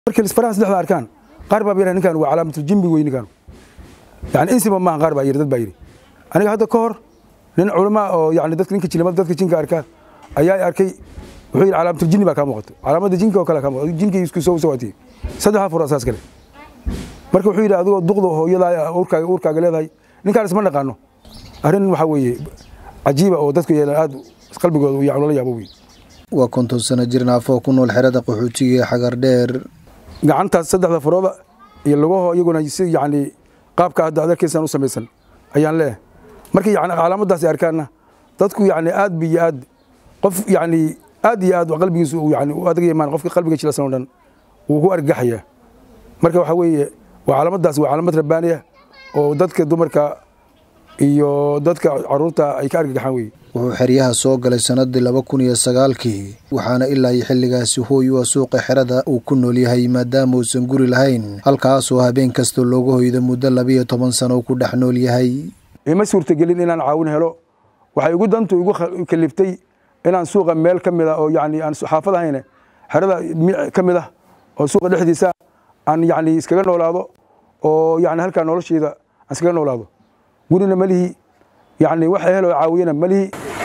markii isfaraha saddexda arkaan qaar baa yidhaha ninkan waa calaamatul jimbi wey ninkan yani insiba maaha qaar baa yidhi dad baa yidhi aniga hadda ka hor nin culama oo yani dadka ninka jilimada dadka jinka arka ayaa arkay wuxuu yidhi calaamatul jinni baa kaa muuqato calaamadda jinka oo kale kaa muuqato jinkii isku soo sawaatiyey saddexdaa furo asaas kale marka wuxuu yidhi adigoo duqda hooyadaa uurkaaga uurkaaga leedahay ninkaan isma naqaano arrin waxaa weeye cajiiba oo dadku yeelan aad qalbigooda uu loola yaabo wey waa konton sano jir naafo ku nool xerada qaxootiga ee xagar dheer gacantaas saddexda furooda iyo lugaho iyaguna si yani qaabka hadda adarkiisaan u samaysan ayaan leeyahay markii yani calaamadaas ay arkaanna dadku yani aad bi iyo aad qof yani aad iyo aad qalbigiisu yani u adag yamaan qofka qalbiga jilasan oo dhan wuu ku argagaxaya marka waxaa weeye waa calaamadaas waa calaamad rabbaaniya oo dadka dumarka iyo dadka caruurta ay ka argagaxaan weye wuxuu xeryaha soo galay sannadii laba kun iyo sagaalkii waxaana ilaa iyo xilligaasi hooy u ah suuqa xerada uu ku nool yahay maadaama uusan guri lahayn halkaasoo habeen kasta looga hoydo muddo labiiyo toban sano uu ku dhex nool yahay ima suurtagelin inaan caawin helo waxay igu dantu igu kaliftay inaan suuqa meel ka mid a oo yani aan xaafad ahayne xerada ka mid ah oo suuqa dhexdiisa aan yani iskaga noolaado oo yani halkaa nolosheyda aan iskaga noolaado gurina malihi yani wax helo caawiyana malihi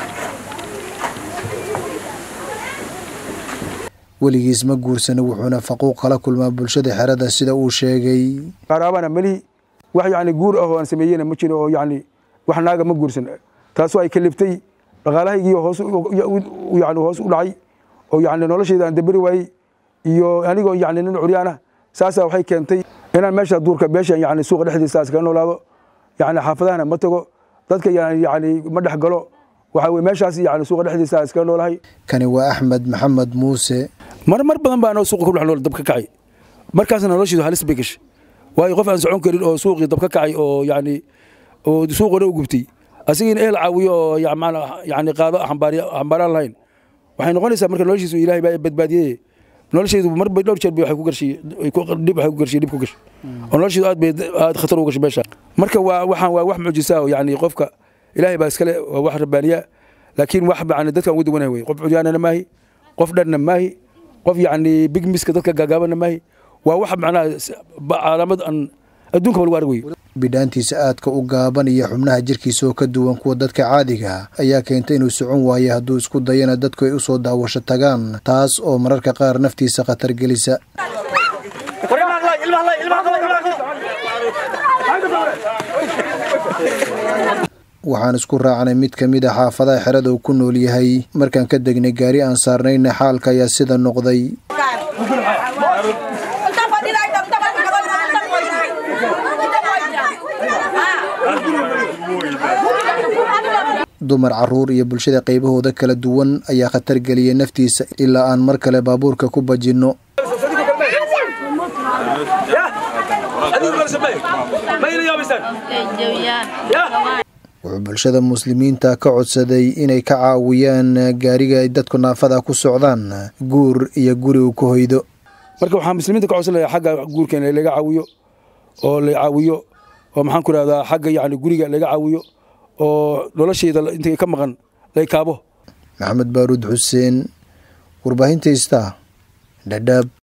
weligiis ma guursana wuxuuna faquuq kala kulmaa bulshada xerada sida uu sheegay qaraabana malihi wax yani guur ah oo aan sameeyena ma jiro oo yani wax naaga ma guursan taasoo ay kaliftay dhaqaalahaygii hoos yani hoos u dhacay oo yani nolosheyda aan daberi waayey iyo anigoo yani nin curyaana saasaa waxay keentay inaan meesha duurka beesha yani suuqa dhexdiisa iskaga noolaado yani xaafadahana ma tago dadka yani ma dhex galo waxaa weye meeshaas yani suuqa dhexdiisa iskaga noolahay kani waa axmed maxamed muuse mar mar badan baa anoo suuqa ku dhex nool dab ka kacay markaasna noloshiidu halis bay gashay waayo qof aan socon karin oo suuqii dab ka kacay oo yani oo suuqona u gubtay asigiina ehel caawiyo oo yani qaado xambaaraan lahayn waxay noqonaysaa marka noloshiisu ilaahay baa badbaadiyey noloshaydu marba dhowr jeer bay waxay ku garshay dhib waxay ku garshay dhib ku gashay oo noloshaydu aad bay aad khatar ugu gashay meesha marka waa waxaan waa wax mucjisa oo yani qofka ilaahay baa iskale waa wax rabbaaniya laakiin wax yani dadkan ugu duwanahay wey qof curyaanana maahi qof dhanna maahi qof yani big miska dadka gaagaabana maahi waa wax macnaha calaamad aan adduunka ba lagu arg wey bidhaantiisa aadka u gaaban iyo xubnaha jirkiisa oo ka duwan kuwa dadka caadiga ayaa keentay inuu socon waayo hadduu isku dayana dadku ay u soo daawasho tagaan taas oo mararka qaar naftiisa khatar gelisa waxaan isku raacnay mid ka mid a xaafadaha xerada uu ku nool yahay markaan ka degnay gaari aan saarnayna xaalka ayaa sida noqday dumar caruur iyo bulshada qaybahooda kala duwan ayaa khatar geliyay naftiisa ilaa aan mar kale baabuurka ku bajinno wuxuu bulshada muslimiinta ka codsaday inay ka caawiyaan gaariga ay dadku naafada ku socdaan guur iyo guri uu ku hoydo marka waxaa muslimiinta ka codsanaya xagga guurkeena laga caawiyo oo la caawiyo oo maxaan ku rahdaa xagga yani guriga laga caawiyo oo noloshayda intay ka maqan lay kaabo maxamed baaruud xuseen warbaahinta ista dhadhaab